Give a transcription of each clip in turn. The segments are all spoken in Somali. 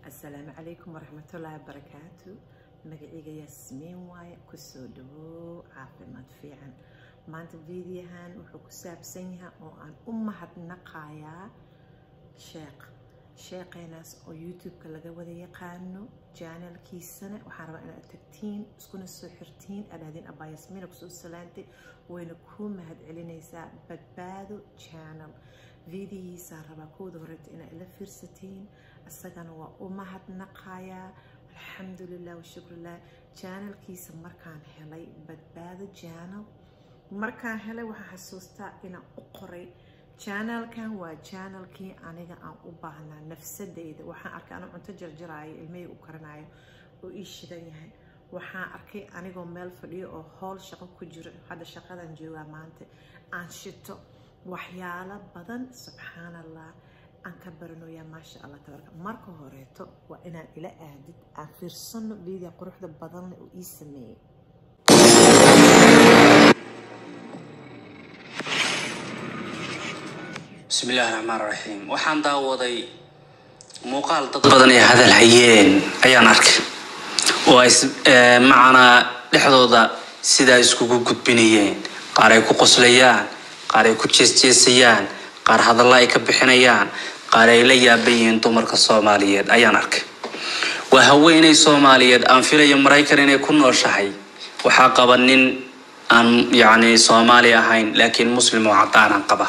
asalaamu calaykum waraxmatullaahi wabarakaatu magacayga yaasmiin waaye kusoo dhawow caafimaad fiican maanta fiidiyahan wuxuu ku saabsan yahay oo aan u mahadnaqayaa sheekh sheeqaynaas oo youtube-ka laga wada yaqaano janalkiisana waxaan rabaa inaad tagtiin iskuna soo xirtiin adhaadin abaa yasmiina kusoo salaantay wayna kuu mahad celinaysaa badbaado janal fiidiyihiisaa rabaa kooda horeeta inaad ila fiirsatiin isagana waa u mahadnaqayaa alxamdulilah washukrulah janalkiisa markaan helay badbaado janal markaan helay waxaan xasuustaa inaan u qoray janalkan waa janalkii aniga aan u baahnaa nafsadeyda waxaan arkay anuu cunto jarjaraayo ilmahii u karanayo oo ii shidan yahay waxaan arkay anigoo meel fadhiyo oo howl shaqo ku jiro hadda shaqadan joogaa maanta aan shito waxyaalo badan subxaan allah aan ka baranoyaa maasha allah tabaraka marka horeeto waa inaan ila aadid aan fiirsano vidia quruxda badanle oo ii sameeyey bismi illaahi raxmaan raxiim waxaan daawaday muuqaal dad badan ay hadal hayeen ayaan arkay oo ay macanaa dhexdooda sidaa iskugu gudbinayeen qaar ay ku qoslayaan qaar ay ku jeesjeesayaan qaar hadalla ay ka bixinayaan qaar ay la yaaban yihiin dumarka soomaaliyeed ayaan arkay waa haweeney soomaaliyeed aan filayo maraykan inay ku nooshahay waxaa qaba nin aan yacni soomaali ahayn laakiin muslim oo caddaanaan qaba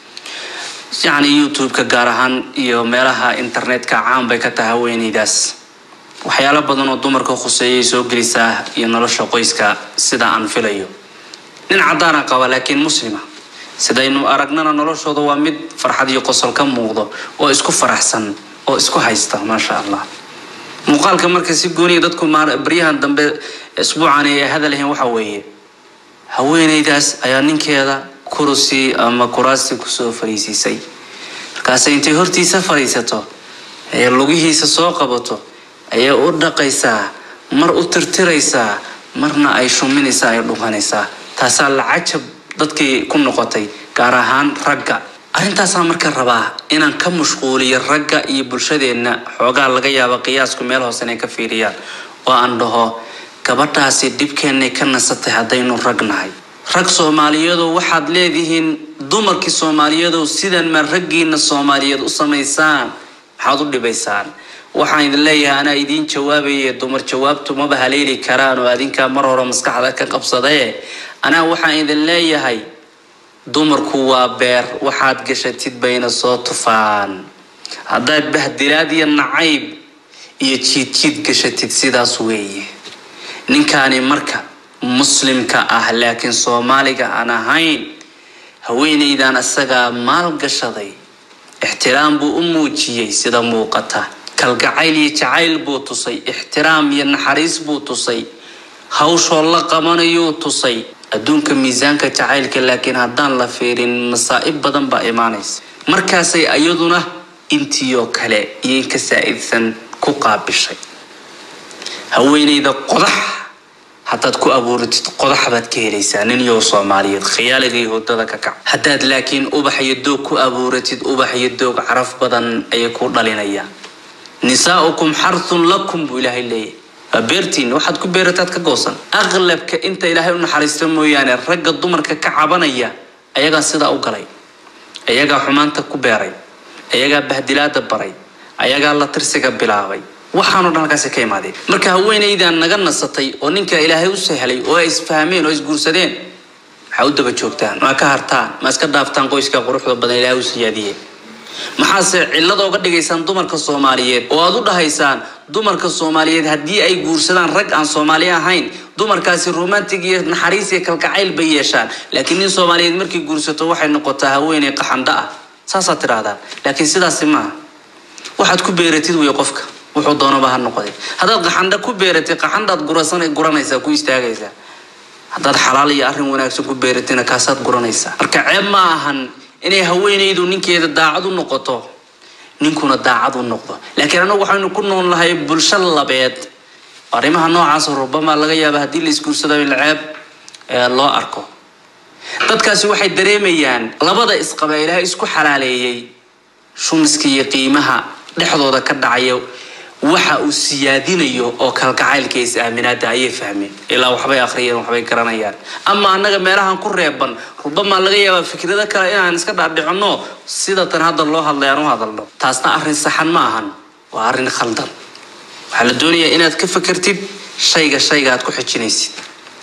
yacni youtube-ka gaar ahaan iyo meelaha internetka caan bay ka tahay haweeneydaas waxyaalo badan oo dumarka khuseeyay soo gelisaa iyo nolosha qoyska sida aan filayo nin caddaana qaba laakiin muslima sidaynu aragnana noloshooda waa mid farxad iyo qosol ka muuqdo oo isku faraxsan oo isku haysta maasha allah muuqaalka marka si gooniya dadku baryahan dambe isbuucani ay hadalhayn waxa weeye haweeneydaas ayaa ninkeeda kurusi ama kuraasti kusoo fariisiisay markaase intay hortiisa fadhiisato ee lugihiisa soo qabato ayay u dhaqaysaa mar u tirtiraysaa marna ay shuminaysaa ay dhukanaysaa taasaa lacajab dadkii ku noqotay gaar ahaan ragga arrintaasaa marka rabaa inaan ka mashquuliyo ragga iyo bulshadeenna xoogaa laga yaaba qiyaasku meel hoose inay ka fiiriyaan oo aan dhaho gabadhaasi dhibkeennay ka nasatay haddaynu rag nahay rag soomaaliyadow waxaad leedihiin dumarkii soomaaliyadow sidan ma raggiina soomaaliyeed u samaysaan maxaad u dhibaysaan waxaan idin leeyahay anaa idiin jawaabaye dumar jawaabtu maba haleeli karaan oo adinkaa mar hore maskaxda ka qabsadee anaa waxaan idin leeyahay dumarku waa beer waxaad gashatid bayna soo tufaan haddaad bahdilaad iyo nacayb iyo jiidjiid gashatid sidaas weeye ninkaani marka muslimka ah laakiin soomaaliga aan ahayn haweeneydan isagaa maal gashaday ixtiraam buu u muujiyey sida muuqata kalgacayl iyo jacayl buu tusay ixtiraam iyo naxariis buu tusay hawshoo la qabanayuu tusay adduunka miisaanka jacaylka laakiin haddaan la fiirin masaa'ib badan baa imaanaysa markaasay iyaduna intiioo kale iyo inka saa-idsan ku qaabishay haweeneyda qodax haddaad ku abuuratid qodax baad ka helaysaa nin yow soomaaliyeed khiyaaligay hodada ka kac haddaad laakiin ubax iyo doog ku abuuratid ubax iyo doog caraf badan ayay ku dhalinayaan nisaaukum xarthun lakum buu ilaahay leeyahy waa beertiin waxaad ku beerataad ka goosan aqlabka inta ilaahay u naxariista mooyaane ragga dumarka ka cabanaya ayagaa sidaa u galay ayagaa xumaanta ku beeray ayagaa bahdilaada baray ayagaa la tirsiga bilaabay waxaanoo dhan halkaasi ka imaadeen marka haweeneydan naga nasatay oo ninka ilaahay u sahlay oo ay isfahmeen oo isguursadeen maxaa u daba joogtaan maa ka hartaan ma iska dhaaftaan qoyska quruxda badan ilaahay u siyaadiyeen maxaase cillada uga dhigaysaan dumarka soomaaliyeed oo aad u dhahaysaan dumarka soomaaliyeed haddii ay guursadaan rag aan soomaali ahayn dumarkaasi romantic iyo naxariis iyo kalgacayl bay yeeshaan laakiin nin soomaaliyeed markay guursato waxay noqotaa haweeney qaxandho ah saasaad tidhaahdaan laakiin sidaasi maaha waxaad ku beeratid wey qofka wuxuu doonaba ha noqday haddaad qaxandha ku beeratid qaxandhaad gurasan guranaysaa ku istaagaysaa haddaad xalaal iyo arrin wanaagsan ku beeratina kaasaad guranaysaa marka ceeb ma ahan inay haweenaydu ninkeeda daacad u noqoto ninkuna daacad u noqdo laakiin annagu waxaynu ku nool nahay bulsho labeed arrimaha noocaas rubama laga yaaba haddii la isguursado in ceeb loo arko dadkaasi waxay dareemayaan labada isqaba ilaahay isku xalaaleeyey shumiska iyo qiimaha dhexdooda ka dhacaya waxa uu siyaadinayo oo kalgacaylka is aaminaada ayay fahmeen ilaa waxbay akhriyeen waxbay garanayaan ama annaga meelahan ku reeban rubamaa laga yaabaa fikrado kale inaan iska dhaadhicinno sida tan hadda loo hadlay aan u hadalno taasna arrin saxan ma ahan waa arrin khaldan waxaa la doonayaa inaad ka fakertid shayga shayga aad ku xijinaysid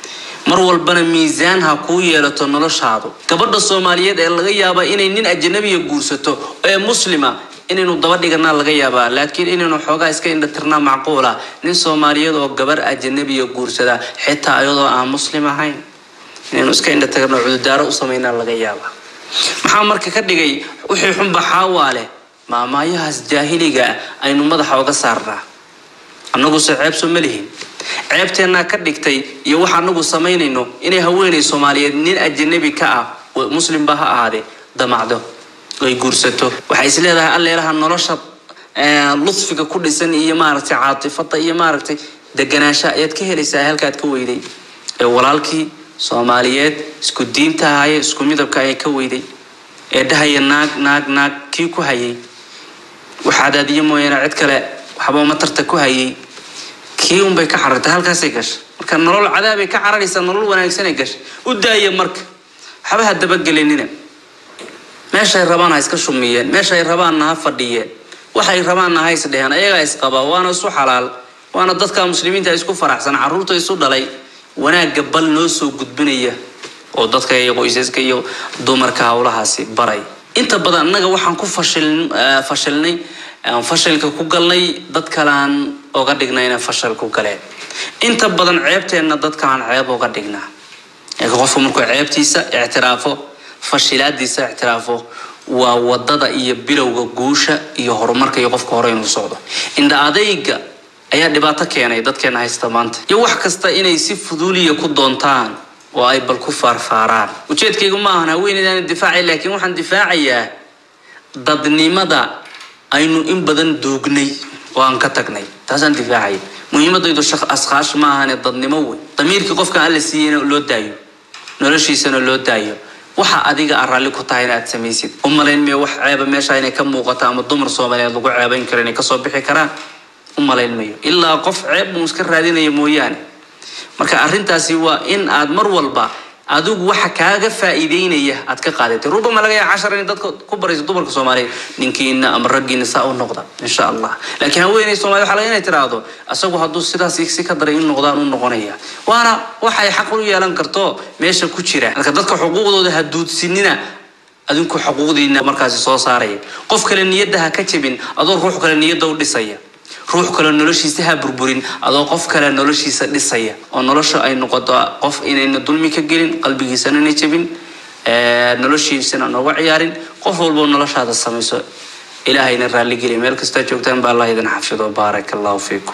mar walbana miisaan ha kuu yeelato noloshaadu gabadha soomaaliyeed ee laga yaaba inay nin ajanabiya guursato ee muslima inaynu daba dhiganaa laga yaabaa laakiin inaynu xoogaa iska indhatirnaa macquula nin soomaaliyeed oo gabar ajanabiya guursada xitaa iyadoo aan muslim ahayn inaynu iska indhatirno cududaaro u samaynaa laga yaabaa maxaa marka ka dhigay wixii xunba xaawaa leh maamaayahaas jaahiliga aynu madaxa oga saarnaa annaguse ceeb soo ma lihin ceebteennaa ka dhigtay iyo waxa anagu samaynayno inay haweenay soomaaliyeed nin ajanabi ka ah muslimba ha ahaadee damacdo ay guursato waxay is leedahay alleelaha nolosha ludfiga ku dhisan iyo maaragtay caatifada iyo maaragtay deganaansha ayaad ka helaysaa halkaad ka weyday ee walaalkii soomaaliyeed isku diinta ahaye isku midabka ayay ka weyday ee dhahaya naag naag naag kii ku hayay waxaadaadiyo mooyaane cid kale waxba matarta ku hayay kii unbay ka carartay halkaasay gashay marka nolol cadaabay ka cararaysaa nolol wanaagsanay gashay u daaya marka waxba ha dabagelinina meeshay rabaan ha iska shumiyeen meeshay rabaanna ha fadhiyeen waxay rabaanna ha isdheheen ayagaa isqaba waana isu xalaal waana dadka muslimiinta isku faraxsan caruurta isu dhalay wanaagga bal noo soo gudbinaya oo dadka iyo qoysaska iyo dumarka howlahaasi baray inta badan annaga waxaan ku fashil fashilnay fashilka ku galnay dad kale aan oga dhignay inay fashil ku galeen inta badan ceebteenna dadkaan ceeb oga dhignaa laakiin qofku markuu ceebtiisa ictiraafo fashilaadiisa ictiraafo waa wadada iyo bilowga guusha iyo horumarka iyo qofka hore inuu socdo indha adayga ayaa dhibaato keenay dadkeena haysta maanta iyo wax kasta inay si fuduuliya ku doontaan oo ay bal ku faarfaaraan ujeedkaygu ma ahan haweeneydaan difaacay laakiin waxaan difaacayaa dadnimada aynu in badan duugnay oo aan ka tagnay taasaan difaacaya muhiimadaydu askaash ma ahane dadnimo wey damiirkii qofkan alla siiyeyna loo daayo noloshiisana loo daayo waxa adiga aan raalli ku tahay in aad samaysid u malayn mayo wax ceeba meesha inay ka muuqato ama dumar soomaaliyeed lagu ceebayn karo inay kasoo bixi karaan u malayn mayo ilaa qof ceeb uu iska raadinaya mooyaane marka arrintaasi waa in aad mar walba adigu waxa kaaga faa'iideynaya aad ka qaadatay rubama laga yaaba cashar inay dadka ku barayso dumarka soomaaliyeed ninkiina ama raggiina saa u noqda insha allah laakiin haweeney soomaliya waxa laga inay tiraahdo asagu hadduu sidaas si ka daray in noqdaan u noqonaya waana waxay xaq u yeelan karto meesha ku jira marka dadka xuquuqdooda ha duudsinina adinku xuquuqdiina markaasi soo saaraya qof kale niyadda ha ka jebin adoo ruux kale niyadda u dhisaya ruux kale noloshiisa ha burburin adoo qof kale noloshiisa dhisaya oo nolosha ay noqoto qof inayna dulmi ka gelin qalbigiisana na jebin noloshiisana nooga ciyaarin qof walbo noloshaada samayso ilaahayna raalligeliya meel kastaa joogtaan baa allah idin xafido baaraka allahu fiikum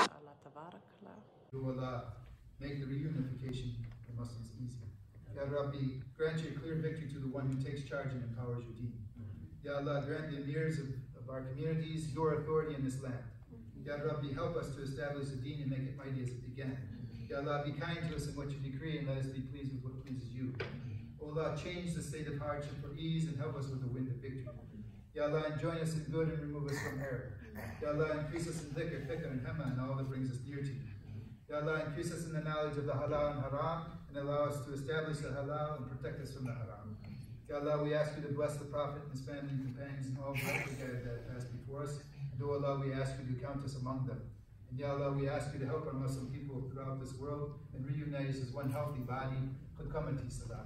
You will uh, make the reunification of Muslims easy. Ya Rabbi, grant your clear victory to the one who takes charge and empowers your deen. Ya Allah, grant the emirs of, of our communities your authority in this land. Ya Rabbi, help us to establish the deen and make it mighty as it began. Ya Allah, be kind to us in what you decree and let us be pleased with what pleases you. O Allah, change the state of hardship for ease and help us with the wind of victory. Ya Allah, enjoin us in good and remove us from error. Ya Allah, increase us in dhikr, fikr, and hema and all that brings us near to you. Ya Allah, increase us in the knowledge of the halal and haram and allow us to establish the halal and protect us from the haram. Ya Allah, we ask you to bless the Prophet and his family and companions and all the guys that passed before us. And O Allah, we ask you to count us among them. And Ya Allah, we ask you to help our Muslim people throughout this world and reunite us as one healthy body. Qad qamati salat.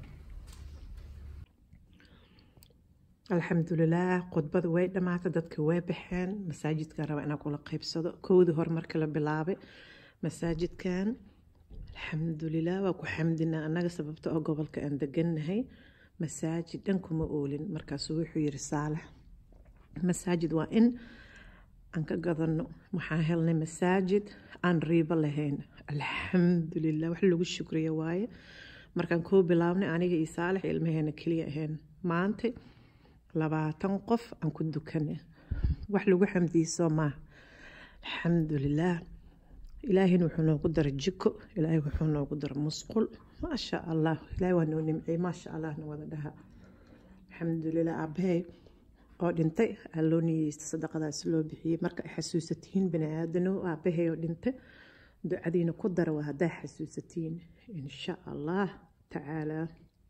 alxamdulilaah khudbada way dhammaatay dadka way baxeen masaajidka raba inaan kula qaybsado kowdii hore marka la bilaabay masaajidkan alxamdulilah waa ku xamdinaa annaga sababta oo gobolka aan degannahay masaajid dhan kuma oolin markaasuu wuxuu yiri saalax masaajid waa in aan ka gadano waxaan helnay masaajid aan riibo lahayn alxamdulilah wax lagu shukriya waaye markaan koo bilaabnay aniga iyo saalax ilmaheena keliya ahayn maanta labaatan qof aan ku dukana wax lagu xamdiiso maaha alxamdulilaah ilaahina wuxuu noogu dara jiko ilaahay wuxuu noogu dara musqul maasha allah ilaahay waa noo nimciyey maasha allahna wada dhaha alxamdulilah aabahey oo dhintay aa loo niyeysta sadaqadaas loo bixiyey marka ay xasuusatiin bani aadano aabbahay oo dhintay ducadiina ku dara waa haddaa xasuusatiin insha allah tacaalaa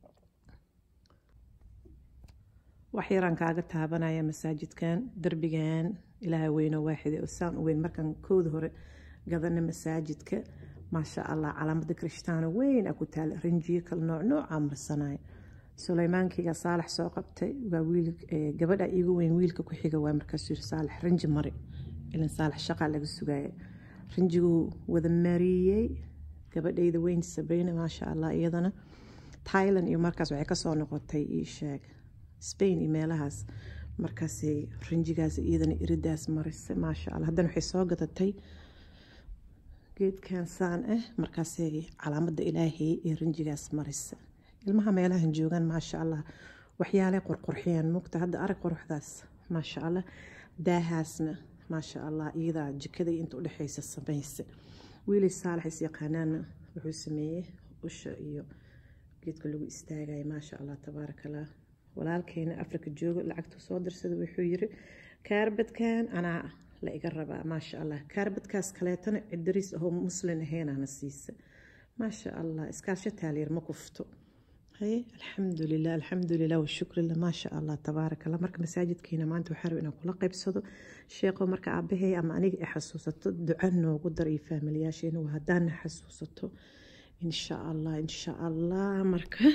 wax yaraan kaaga taabanaya masaajidkan derbigan ilaaha weyno waaxide oo saan u weyn markaan kooda hore gadana masaajidka maasha allah calaamada kirishtaano weyn a ku taala rinjiyo kala nooc noocaa marsanaya sulaymaankiga saalax soo qabtay waa wiil gabadha iigu weyn wiilka ku xiga waa markaasuu yiri saalax rinji mari ilan saalax shaqaa laga sugaya rinjiguu wada mariyey gabadhayda weyn sabrina maasha allah iyadana thailand iyo markaas waxay kasoo noqotay ii sheeg spain iyo meelahaas markaasay rinjigaas iyadana iridaas marisay maasha allah haddana waxay soo gadatay geedkan saan ah markaasay calaamada ilaahay ee rinjigaas marisa ilmaha meelahan joogaan maasha allah waxyaalay qurqurxiyaan mugta hadda arag quruxdaas maasha allah daahaasna maasha allah iyadaa jikada inta udhexeysa samaysa wiilay saalax is yaqaanaana wuxuu sameeyey usha iyo geedka lagu istaagaya maasha allah tabaaraka allah walaalkeena afrika jooga lacagta soo dirsada wuxuu yiri kaarbadkan anaa la iga rabaa maasha allah kaarbadkaas kaleetana cidariis ahoo muslin aheenana siisa maasha allah iskaasho taalyar ma kufto haye alxamdulilah alxamdulilah washukrillah maasha allah tabaaraka allah marka masaajidkeena maanta waxaa raba inaan kula qaybsado sheekho marka aabahey ama aniga ay xasuusato duca noogu dar iyo faamilyaasheena waa haddaana xasuusato insha allah insha allah marka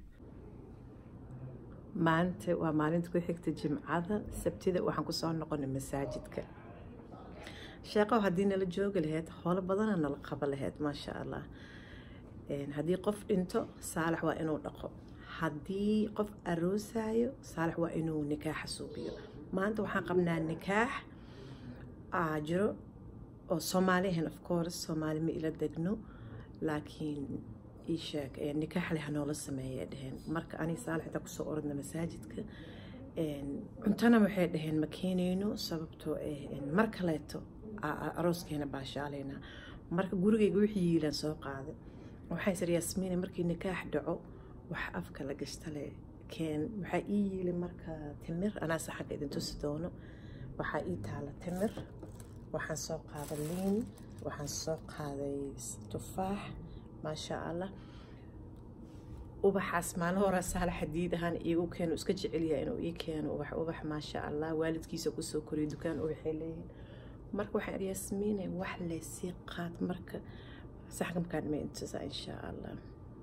maanta waa maalinta ku xigta jimcada sabtida waxaan kusoo noqonay masaajidka sheeqow haddii nala joogi lahayd holo badana nala qabo lahayd maasha allah haddii qof dhinto saalax waa inuu dhaqo haddii qof aroosayo saalax waa inuu nikaaxa suubiyo maanta waxaan qabnaa nikaax aa jiro oo soomaalihan of course soomaali ma ila degno laakiin ii sheeg nikaax leh hanoola sameeyay dheheen marka ani saalax intaa kusoo orodna masaajidka cuntana waxay dhaheen ma keenayno sababtoo ah mar kaleeto arooskeena baashaalayna marka gurigayga wixii yiilaan soo qaaday waxaan sir yaasmiina markii nikaax dhaco wax afka la gashtale keen waxaa ii yiili marka timir anaase xagga idin tusi doono waxaa ii taala timir waxaan soo qaaday liin waxaan soo qaaday tufaax maasha allah ubaxaas maalin hore saala xadiid ahaan iigu keeno iska jecelyaha inuu ii keeno ubax ubax maasha allah waalidkiisa kusoo koriyo dukaan ubaxay leeyihin marka waxaan iri yaasmiinay wax leysii qaad marka saxkamkaan ma intusa insha allah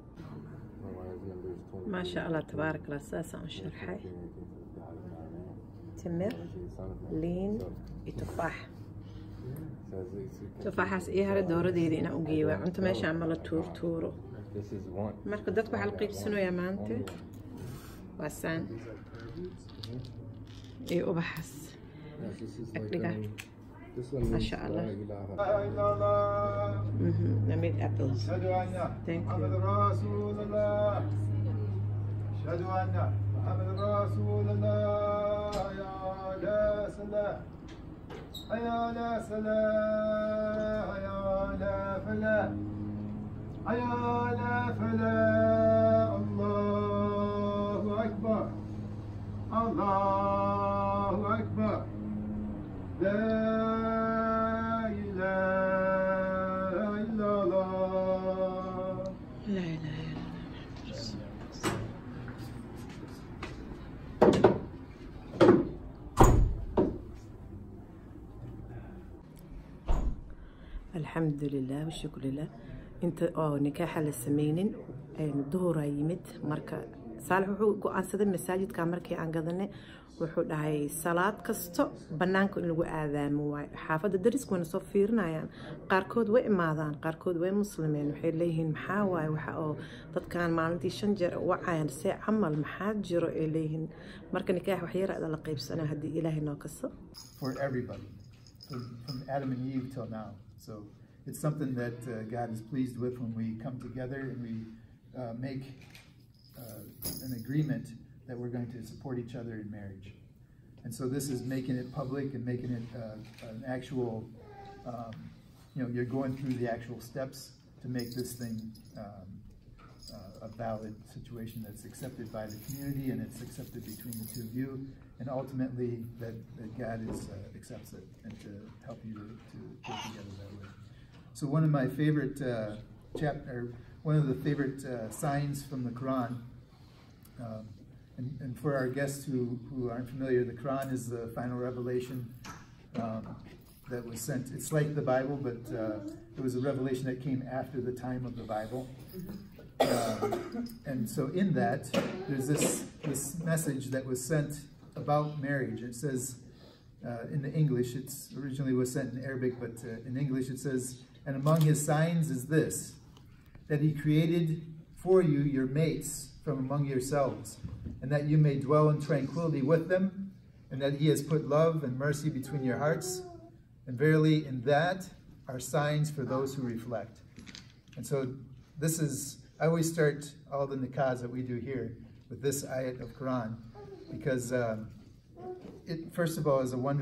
maasha allah tabaarak allah saasaan u sharxay timir liin iyo tufaax tufaaxaas ii hare dooradeeda inaan u geeyo waa cunto meesha ama la tuurtuuro marka dadku waxaa la qiibsanayaa maanta waa saan iyo ubaxaas agdhiga maasha allah namid apples أشهد أن Thank you. محمد رسول الله أشهد أن محمد رسول الله يا لا سلام يا لا سلام يا لا فلاح يا لا فلاح الله أكبر الله أكبر لا إله إلا الله لا إله إلا الله الحمد لله والشكر لله انت oo nikaaxa la sameynin duhuraa yimid marka saalax wuxuu go-aansaday masaajidka markii aan gadanay wuxuu dhahay salaad kasto banaanka in lagu aadaamo waayo xaafadda dariska wayna soo fiirinayaan qaarkood way imaadaan qaarkood way muslimeen waxay leeyihiin maxaa waaye waxa oo dadkan maalintii shan jeer wacayaan see camal maxaa jiro ay leeyihiin marka nikaax waxyaraada la qaybsanaa haddii ilaahay noo kaso for everybody, from, from Adam and Eve till now. So it's something that uh, God is pleased with when we come together and we uh, make uh, an agreement that we're going to support each other in marriage. And so this is making it public and making it uh, an actual, um, you know, you're going through the actual steps to make this thing um, uh, a valid situation that's accepted by the community and it's accepted between the two of you, and ultimately that, that God is, uh, accepts it and to help you to, to get together that way. So one of my favorite uh, chapter, one of the favorite uh, signs from the Quran, um, and, and for our guests who, who aren't familiar, the Quran is the final revelation um, that was sent. It's like the Bible, but uh, it was a revelation that came after the time of the Bible. Um, and so in that, there's this, this message that was sent about marriage. It says, uh, in the English, it's originally was sent in Arabic, but uh, in English it says, and among his signs is this, that he created for you your mates from among yourselves, and that you may dwell in tranquility with them, and that he has put love and mercy between your hearts. And verily, in that are signs for those who reflect. And so, this is, I always start all the nikahs that we do here with this ayat of Quran, because um, it, first of all, is a wonder.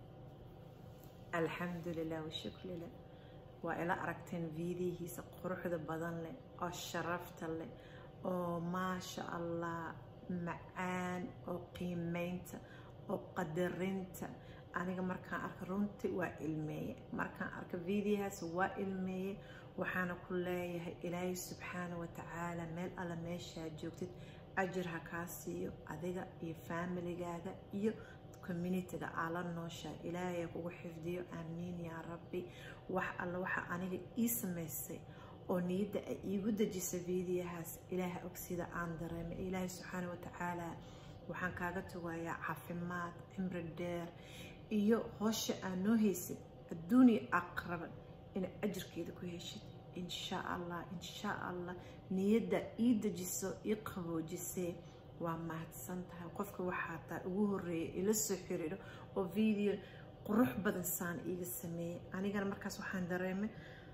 alxamdulilah washukr lillah waa ila aragteen viidiyihiisa quruxda badan leh oo sharafta leh oo maasha allah macaan oo qiimeynta oo qadarinta aniga markaan arka runtii waa ilmeeye markaan arka viidiyahaas waa ilmeeye waxaana ku leeyahay ilaahay subxaana wa tacaala meel alla meeshaa joogtid ajir ha kaa siiyo adiga iyo faamiligaaga iyo communitiga aa la nooshaa ilaahay kugu xifdiyo aamiin yaa rabbi wax alla waxa aniga ii samaysay oo niyadda ay iigu dejisa viidiyahaas ilaaha og sida aan dareemay ilaahay subxaana wa tacaala waxaan kaaga tugayaa caafimaad cimri dheer iyo hoosha aa noo haysid adduuniya aqraba ina ajirkeeda ku heshid insha allah insha allah niyadda ii dejiso ii qaboojisee waa mahadsan tahay qofka waxaa taa ugu horeeya ila soo xiriiro oo video qurux badan saan iiga sameeyey anigana markaas waxaan dareemay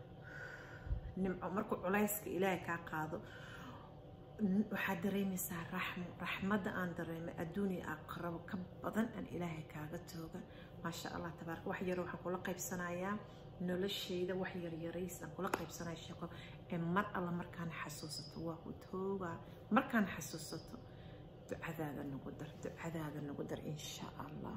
nimco markuu culayska ilaahay kaa qaado waxaad dareemaysaa raxmo raxmadda aan dareemay adduuniya aqrabo ka badan aan ilaahay kaaga tooga maasha allah tabaaraka wax yaro waxaan kula qaybsanayaa noloshayda wax yaryarays aan kula qaybsanaya sheeko ee mar alla markaan xasuusato waa ku toogaa markaan xasuusato ducadaada nagu dar ducadaada nagu dar insha allah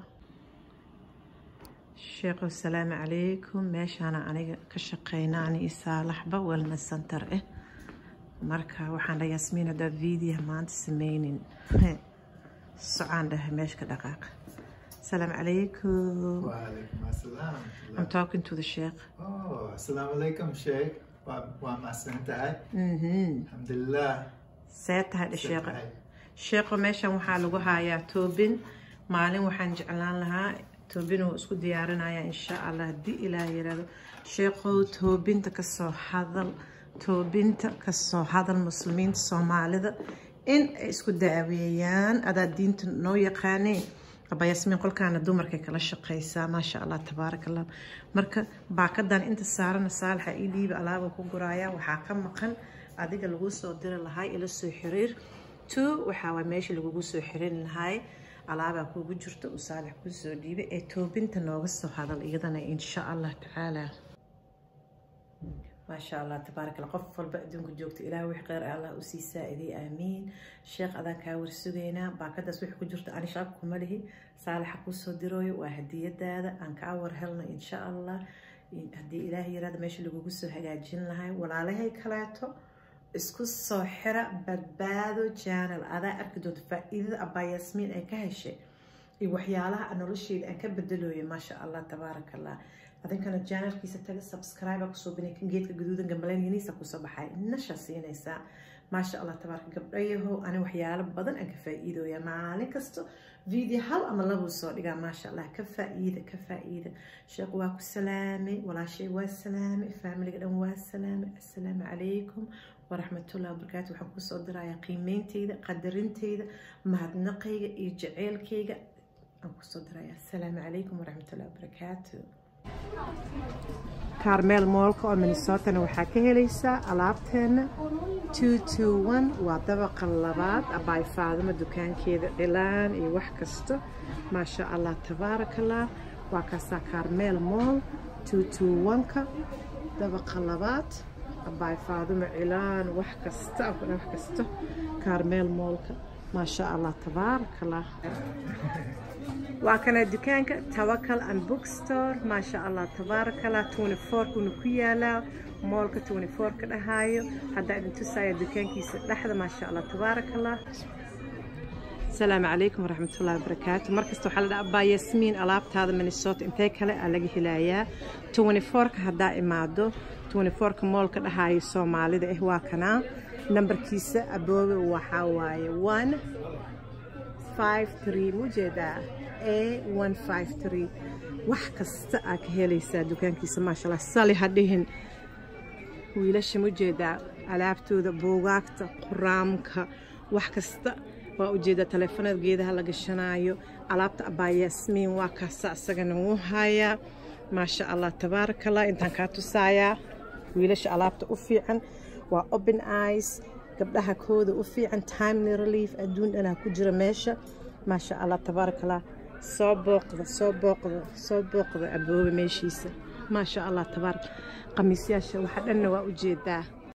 sheekhow salaamu calaykum meeshaana aniga ka shaqeynaa ani iyo saalaxba wellness center ah marka waxaan dhahay yasmiin haddaa viidiyaha maanta sameynin socaan dhahay meesha ka dhaqaaqa salaamu calaykum وعليكم السلام I'm talking to the sheekh Oh, السلام عليكم شيخ وما سنتهي mhm الحمد لله see tahay dha sheekha سنتهي. sheekho meeshan waxaa lagu hayaa toobin maalin waxaan jeclaan lahaa toobin uu isku diyaarinaya insha allah haddii ilaah yiraahdo sheekhow toobinta kasoo hadal toobinta kasoo hadal muslimiinta soomaalida in ay isku daaweeyaan adaa diinta noo yaqaaneen aba yasmiin qolkaana dumarkay kala shaqeysaa maasha allah tabaaraka allah marka baakadan inta saarana saalaxa ii dhiiba alaaba ku guraaya waxaa ka maqan adiga lagu soo diri lahaa ila soo xiriir two waxaa waa meesha lagugu soo xirin lahay alaabaa kuugu jirta uu saalix kuu soo dhiibay ee toobinta nooga soo hadal iyadana insha allah tacaala maasha allah tabaarak allah qof walba adduunka joogta ilaah wix kheyr allah usii saa-iday aamiin sheekh adaan kaa warsugaynaa baakadaas wix ku jirta ani shaab kuma lihi saalixa kuusoo dirooyo waa hadiyadaada aan kaa warhelno insha allah haddii ilaah yaraada meesha lagugu soo hagaajin lahay walaalahay kaleeto isku soo xira badbaado janal adaa arki doonta faa-iidada abaa yasmiin ay ka heshay iyo waxyaalaha nolosheeda aan ka bedelooyo maasha allah tabaaraka allah adinkana janalkiisa taga subscribe kusoo bina geedka gaduudan gambaleyngiisa kusoo baxay nasha siinaysaa maasha allah tabaaraka gabdhayaho ani waxyaalo badan aan ka faa-iidooya maalin kasto video hal ama labuu soo dhigaa maasha allah ka faa-iida ka faa-iida sheekh waa ku salaamay walaashay waa salaamay faamiliga dhan waa salaamay assalaamu calaykum waraxmatullahi wabarakaatu waxaan kusoo dirayaa qiimeynteyda qadarinteyda mahadnaqayga iyo jaceylkayga aan kusoo dirayaa assalaamu calaykum waraxmatullahi wabarakaatu carmel moolka oo minnesotana waxaa ka helaysaa alaabteena waa dabaqa labaad abaay faadimo dukaankeeda dhilaan iyo wax kasta maasha allah tabaaraka allah waa kaasaa carmel mool ka dabaqa labaad abaay faadumo cilaan wax kasta wax kasta kaarmeel moolka maasha allah tabaaraka allah waa kana dukaanka tawakal and bookstore maasha allah tabaaraka allah 24 kuna ku yaalaa moolka 24 ka dhahaayo haddaa idin tusaya dukaankiisa dhexda maasha allah tabaaraka allah السلام عليكم ورحمة الله وبركاته مركز وحال أبا ياسمين ألاب هذا من الصوت انتي كلا ألاقي هلايا 24 هدا إمادو 24 كمول كده هاي الصومالي ده إهوا كنا نمبر كيسة أبوي وحاواي 1 53 مجدا A 153 wax kasta aa ka helaysaa dukaankiisa maasha allah sali hadhihin wiilasha mujeedaa alaabtooda buugaagta quraamka wax kasta waa ujeedaa taleefanada geedaha la gashanaayo alaabta abaa yaasmiin waa kaasa isagana wuu hayaa maasha allah tabaaraka allah intaan kaa tusaayaa wiilasha alaabta u fiican waa open eyes gabdhaha kooda u fiican timely relief adduun dhanaa ku jira meesha maasha allah tabaaraka allah soo booqda soo booqda soo booqda abooba meeshiisa maasha allah tabaarak qamiisyaasha waxa dhanna waa ujeedaa